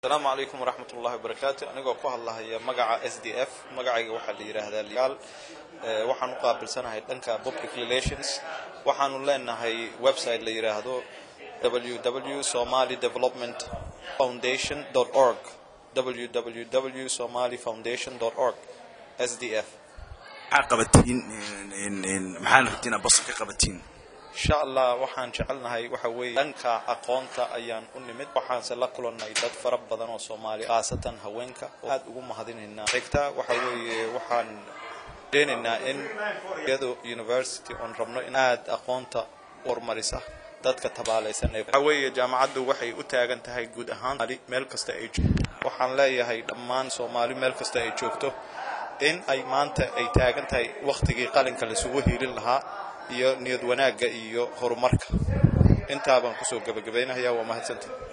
asalaamu calaykum waraxmat ullahi wabarakaatu anigoo ku hadlahaya magaca s d f magacayga waxaa la yidhaahdaa liyaal waxaan u qaabilsanahay dhanka public relations waxaanu leenahay website la yidhaahdo www somali development foundation org www somali foundation org s d f maxaa qabatiin maxaana rabtiin inaad basar ka qabatiin insha allah waxaan jecelnahay waxa weeye dhanka aqoonta ayaan u nimid waxaanse la kulannay dad fara badan oo soomaali khaasatan haweenka oo aad ugu mahadinaynaa xigta waxa weeye waxaan deenaynaa in iyado university oon rabno in aad aqoonta horumarisa dadka tabaalaysan waxa weeye jaamacaddu waxay u taagan tahay guud ahaan meel kasta ay waxaan leeyahay dhammaan soomaali meel kasta ay joogto in ay maanta ay taagan tahay wakhtigii qalinka laisugu hiilin lahaa iyo niyad wanaagga iyo horumarka intaa baan kusoo gebagabaynayaa waa mahadsanta